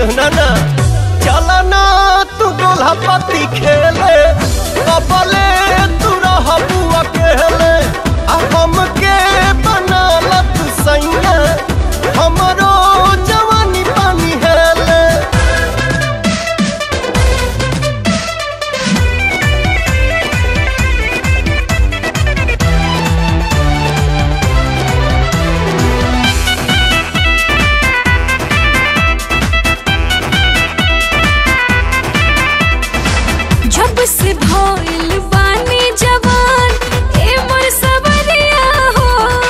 सुना ना चला ना तू दोल्हा पति खेले कबले तू रहबू अकेले आ हमके बना लत सैया हमरो जवानी पानी हेले जब से भइल बानी जवान ए मोर सबरिया हो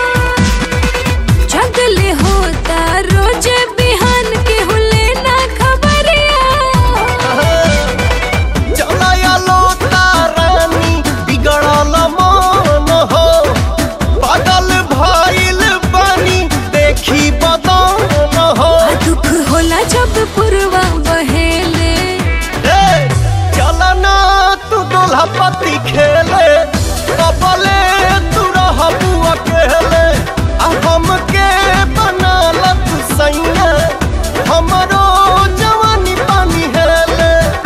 जगले होता रोज बिहान के हुले ना खबरिया चलाया लोता रानी बिगड़ल मन हो बदल भइल बानी देखी बदन हो आ दुख होला जब पुरवा बहेले ए, चला ना तू दोल्हा पति खेले कबले तू रहबू अकेले आ हमके बना लत सैया हमरो जवानी पानी हेले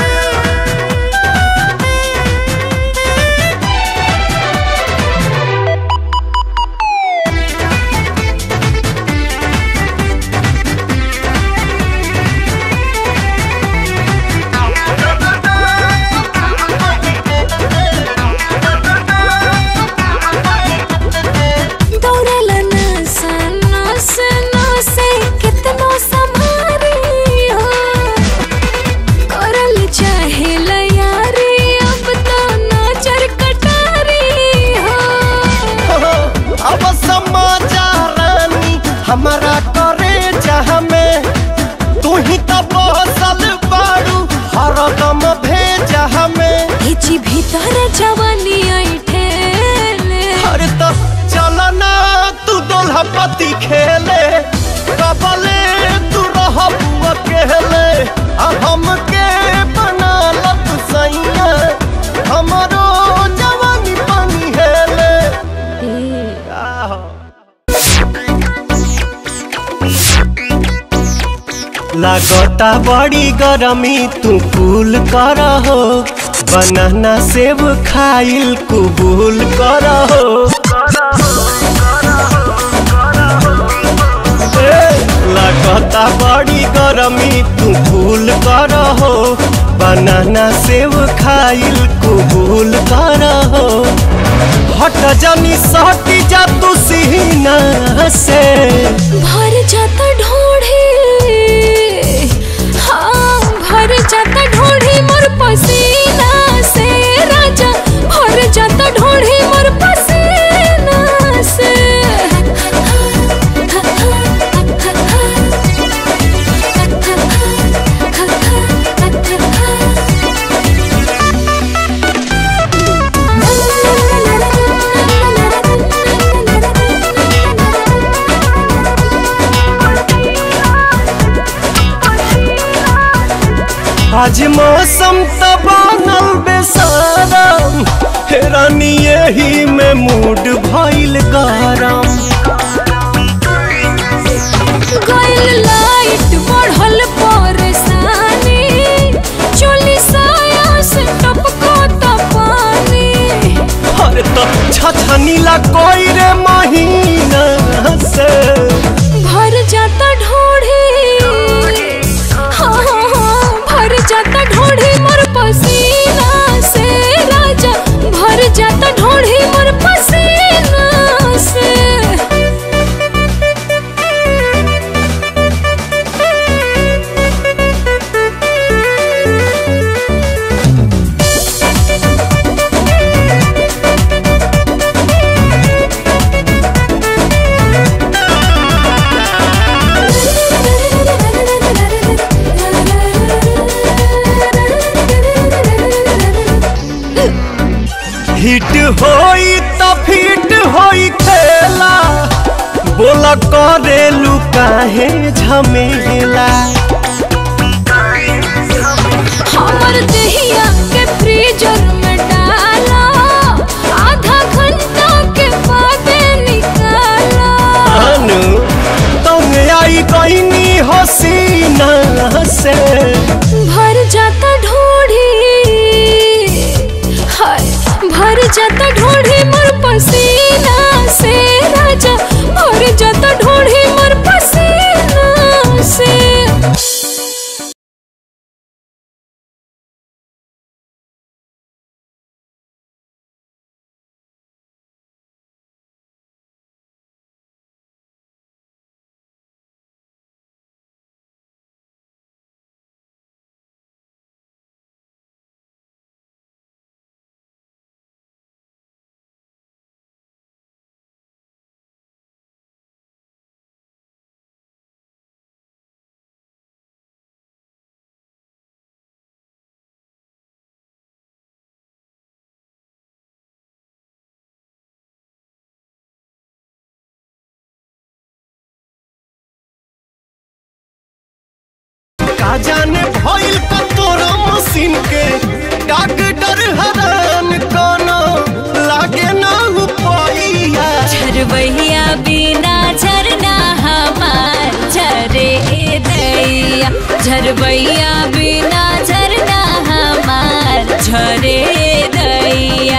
दौड़ल नसा नस नसे कितनो समारी हो करल चाहे यारी अब तो नजर कटारी हो अब समाचार रानी हमारा करे जहाँ में तू ही तो बसल बाड़ू हरदम भेजा हमें हिची भीतर जवानी ऐठेले अरे तो चल ना तू दोल्हा पति खेले कबले तू रहबू अकेले आ हमके बना लत सैया हमरो जवानी पानी हेले आहो। लागता बड़ी गरमी तू कूल कर हो बनाना सेब खाइल कुबूल कर हो ए, लागता बड़ी गरमी तू कूल कर हो बनाना सेब खाइल कुबूल कर हो हट जानी सटी जा तू सीना से भर जाता ढोढ़ी हाँ भर जाता ढोढ़ी मोर पसीना से राजा भर जाता ढोढ़ी मोर पसीना से आज मौसम त बनल बेसारम हेरानी यही में मूड भइल गरम गइल लाइट बढ़ल परेशानी चोली साया से टपको त पानी अरे तो छछनीला कोई रे महीना से भर जाता ढोढ़ी हाँ हाँ हाँ भर जाता ढोढ़ी मोर पसीना से राजा भर जाता ढोढ़ी मोर पसीना से हिट होई त फिट होई खेला बोला करेलू काहे झमेला हमर दहिया के फ्रीजर में डाला आधा घंटा के बाद निकाला अनु तुम आई गईनी हसीना से जाता ढोढ़ी मोर पसीना से राजा भर जाता ढोढ़ी मोर पसीना से का जाने भइल का तोरा मशीन के डॉक्टर हरान कोनो लागे ना उपाइया झरबहिया बिना झरना हमार झरे दैया झरबहिया बिना झरना हमार झरे दैया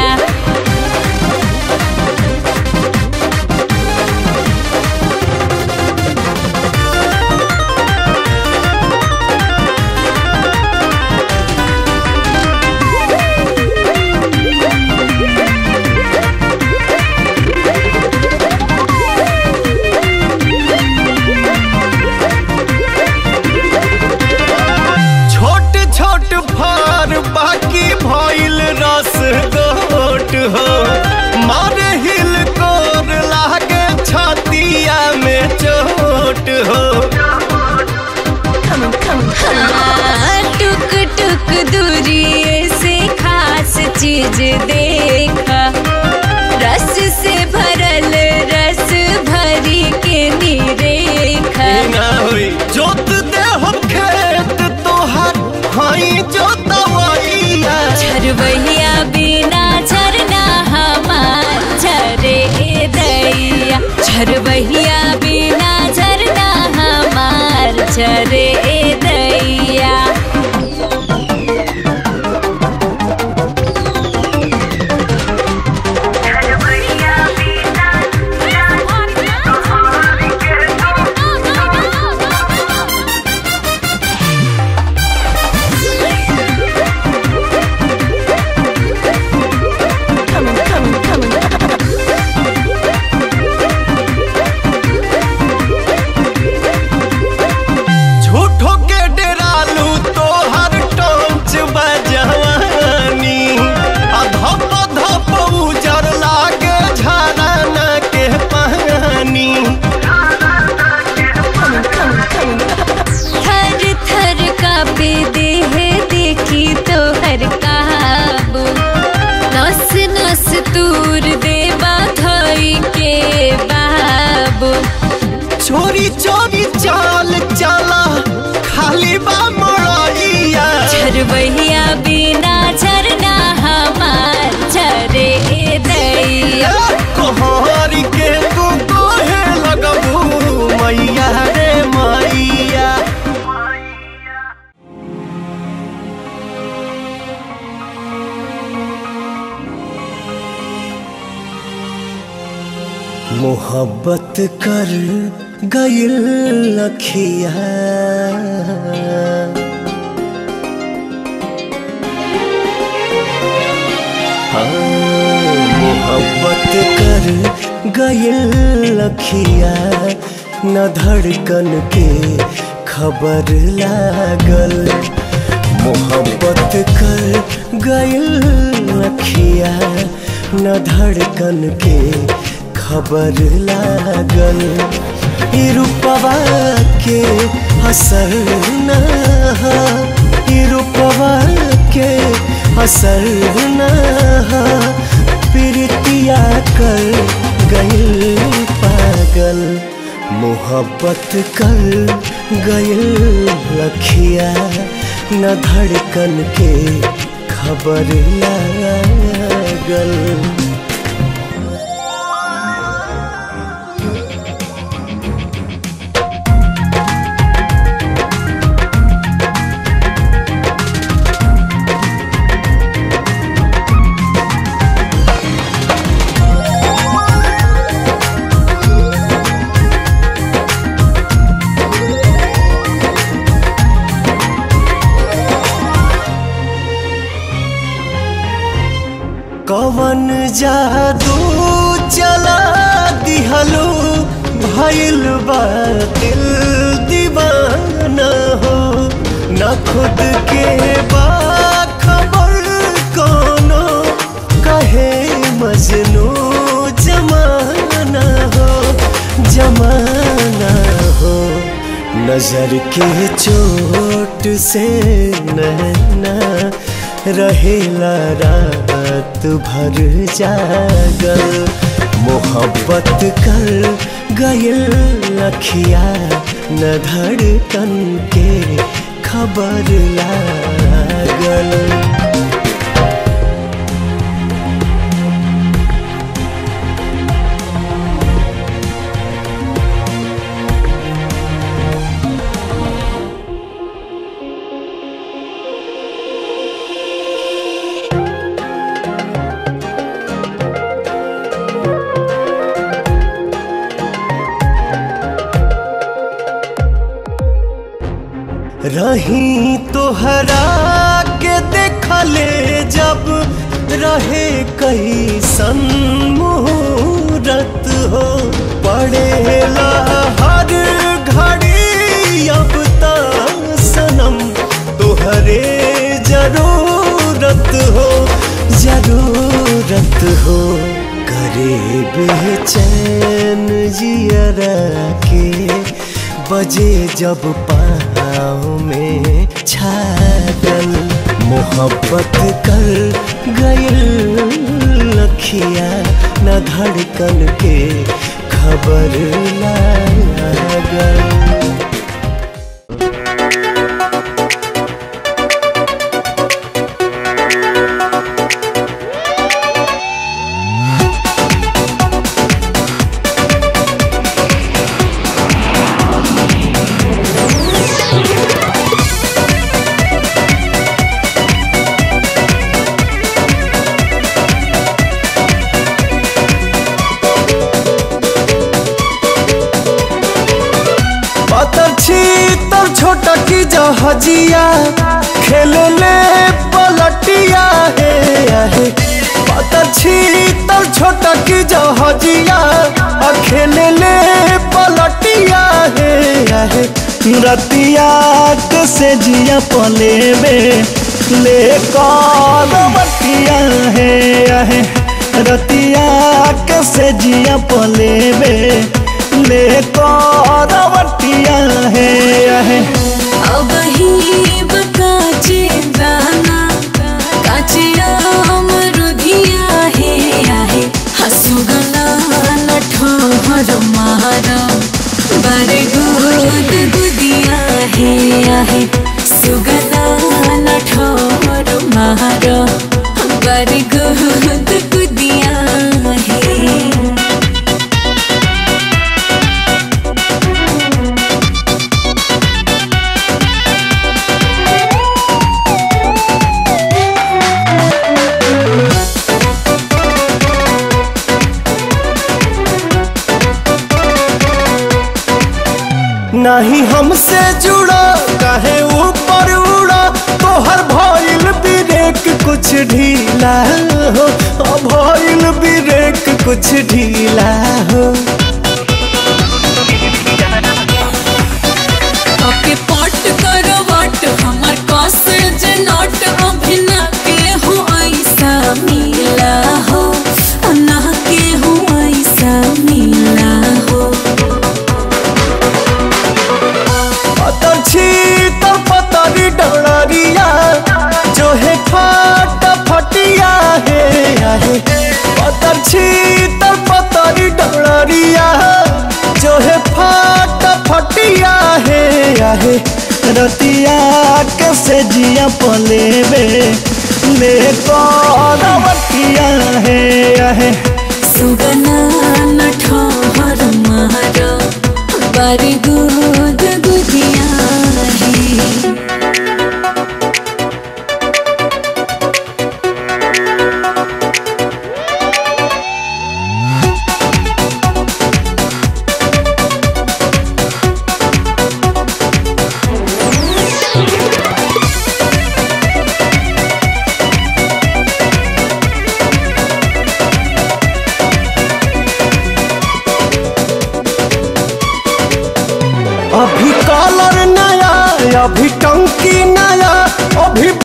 छोट छोट फार बाकी भइल रस गोट हो मारे हिल कोर लागे छतिया में चोट हो हाँ, टुक टुक दूरी से खास चीज देखा रस से भरल रस भरी के निरेखा ना होई जोत दे हम खेत तोहार हई जोतवैया झरबहिया बिना झरना हमार झरे दैया झरबहिया बिना झरना हमार झरे दैया झूठो के डेरालू तोहर टोंच बजवानी आ धप धप उजर लागे झरना के पानी थर थर कापे देह देखी तो हर काबू नस नस तूर देवा धोई के बाबू चोरी चोरी चाल चला खाली बा मोड़िया झरबहिया बिना झरना हमार झरे दैया कोहरी के तू कोहे लगबू मैया रे मैया मोहब्बत कर गइल लखिया हाँ, मोहब्बत कर गइल लखिया न धड़कन के खबर लागल मोहब्बत कर गइल लखिया न धड़कन के खबर लागल ई रूपवा के असर न हा, ई रूपवा के असर न हा, प्रीतिया कर गइल पागल मोहब्बत कर गइल लखिया न धड़कन के खबर लागल जादू चला दिहलो भइल बा दिल दीवाना हो न खुद के बा खबर कोनो कहे मजनू जमाना हो जमाना हो नजर के चोट से नैना रहेला रात भर जागल मोहब्बत कर गयल लखिया न धड़कन के खबर लागल रही तोहरा के देखले जब रहे कई मुहूर्त हो पड़ेला हर घड़ी अब ता सनम तोहरे जरूरत हो जरूरत हो करे बेचैन जियरा के बजे जब पाँव में छागल मोहब्बत कर गयल लखिया न धड़कन के खबर लागल पातर छी तर छोटा की जहजिया खेले ले पलटिया हे आहे पातर छी तर छोटा की जहजिया आ खेले ले पलटिया हे आहे रतिया के से जिया पलेबे ले बटिया है आहे रतिया के से जिया पलेबे ले बटिया है आहे अब ही बकाचे दाना काचे अमरुदिया हे आहे हसुगना नठोर मारा बारे गुद गुदिया हे आहे सुगना नठोर मारा बारे गुद गुदिया हे नहीं हमसे जुड़ा काहे ऊपर उड़ा तोहर भइल ब्रेक कुछ ढीला हो ओ भइल ब्रेक कुछ ढीला हो ओके पट करो वट हमर कॉसेज नॉट अभिना के हो ऐसा मिला हो ना के हो ऐसा मिला हो पतर छी तो पतरी डरिया जो है फट फटिया है आहे पतर छी तो पतरी डरिया जो है फट फटिया है आहे रतिया के से जिया पलेबे ले बटिया है आहे सुगना नठोर मारो बारी गुद गुदिया है अभी टंकी नया अभी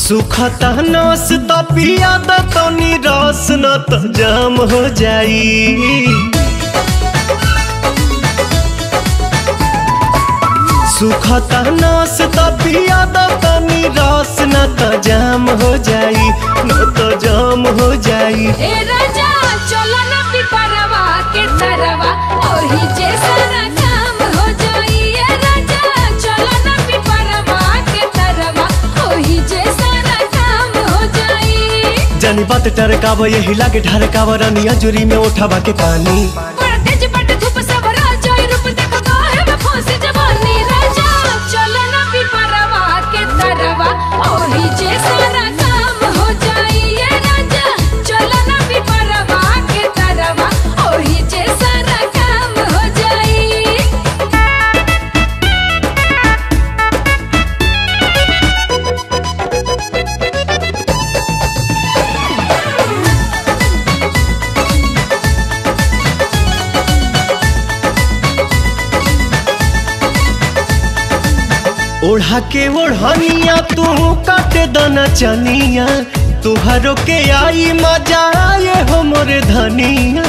सुखता नस त पिया द तनी रस न त जाम हो जाई सुखता नस त पिया द तनी रस न त जाम हो जाई न त जाम हो जाई ए राजा चलो ना पिपरवा के तरवा ओही जे सारा काम हो जाई ए राजा चलो ना पिपरवा के तरवा ओही जे सारा काम हो जाई जानी बात टरकाव यही लागे ढरकाव रनिया जुरी में उठावा के पानी बड़ा तेज बट धूप सब राजा रूप देख गाहे में फंसी जवानी राजा चलो ना पिपरवा के तरवा ओही जे सारा काम हो जाई ए राजा चलो ना पिपरवा के तरवा ओही जे सारा काम हो जाई ओढ़ा के ओढ़निया तू काटे दना चनिया तुहरो के आई मजा आए हो मोरे धनिया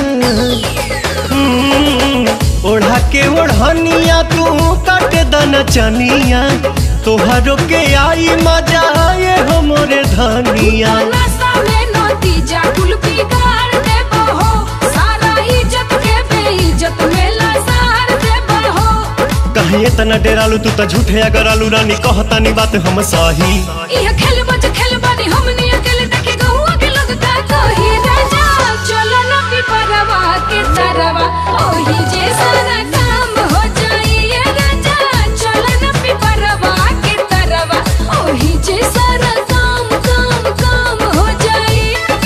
हम्म, ओढ़ा के ओढ़निया तू काटे दना चनिया तुहरो के आई मजा आए हो मोरे धनिया नशा में नतीजा कुल बिगाड़ देबो हो सारा इज्जत के बेइज्जत में लसार देबो हो कहीं इतना डेरालू तू त झूठे अगर आलू रानी कहतानी बात हम सही इह खेल बच खेल बनी हमनी अकेले देखे गहुआ के लोग का कही राजा चलो न पिपरवा के तरवा ओही जे सारा काम हो जाई ए राजा चलो न पिपरवा के तरवा ओही जे सारा काम काम काम हो जाई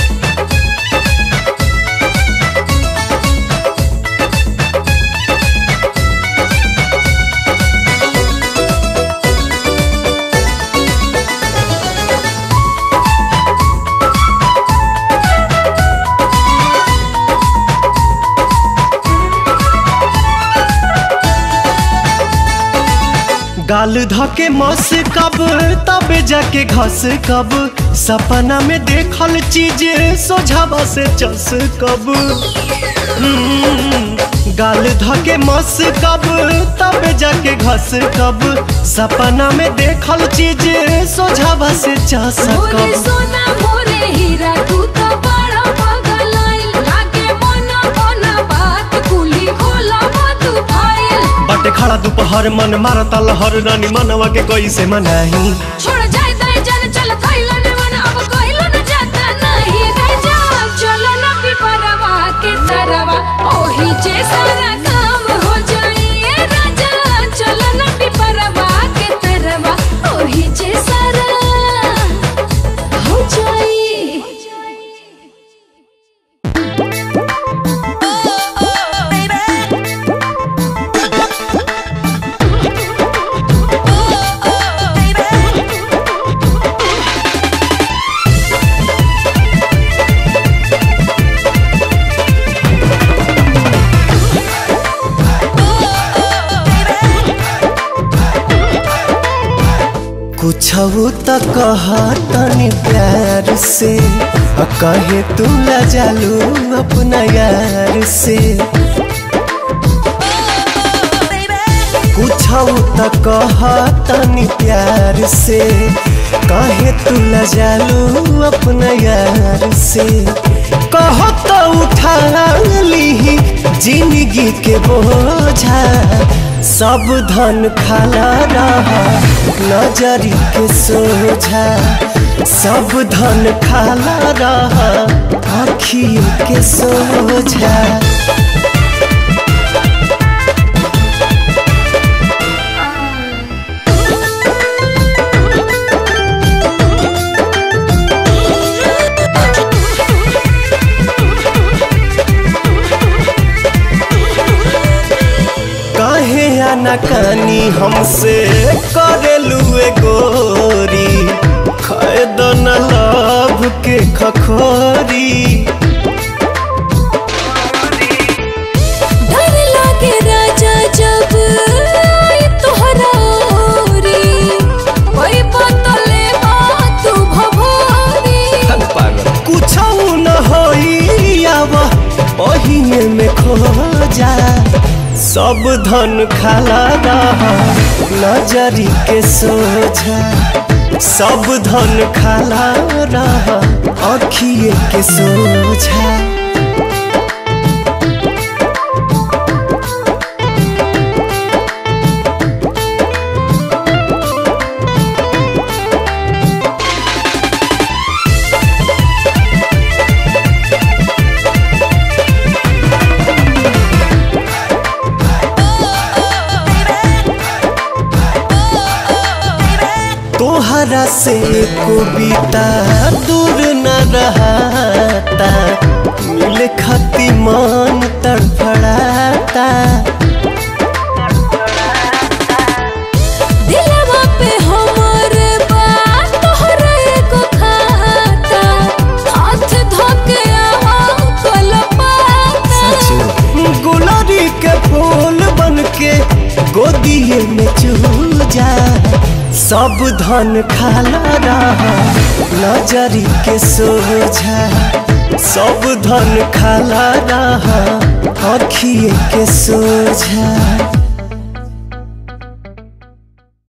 गाल धके मस कब तबे जाके घस कब सपना में देखल चीज सोझावा से चस कब हम्म, गाल धके मस कब तबे जाके घस कब सपना में देखल चीज सोझावा से चस मोरे कब सोना मोरे हीरा तू तो बड़ा पागल आइल लागे मना बना बात कुली खोला तू फाइल बटे खड़ा दोपहर मन मारता लहर रानी मनवा के कैसे मनाही छोड़ जाए दाए जाने चल थैला ने मन अब कहिलो न जाता नहीं राजा चलो न पिपरवा के तरवा ओही जे सारा काम हो जाई ए राजा चलो न पिपरवा के तरवा ओही जे सारा हो जाई कुछ त कह तनी प्यार से आ कहे तू जालू अपना यार से कुछ त कह तनी प्यार से कहे तू जालू अपना यार से कहो तो उठा ली जिंदगी के बोझा सब धन खाला रहा नजरी के सोझा सब धन खाला रहा आखियों के सोझा काहे आनाकानी हमसे करेलू ए गोरी खैद न लाभ के खखोरी डर लागे राजा जब आई तोहरा ओरी कोई बतले तू अखिए में खो जा सब धन खाला रहा नजरी के सोझा सब धन खाला रहा अखिए के सोझा तोहरा से कविता दूर न रहता मिले खती मन तड़फड़ाता दिलवा पे हमर बात तोहरा एगो खाता हाथ धोके आवा कलपाता गुलरी के फूल बन के गोदिए में चूजा सब धन खाला रहा नजरी के सोझा सब धन खाला रहा अखिए के सोझा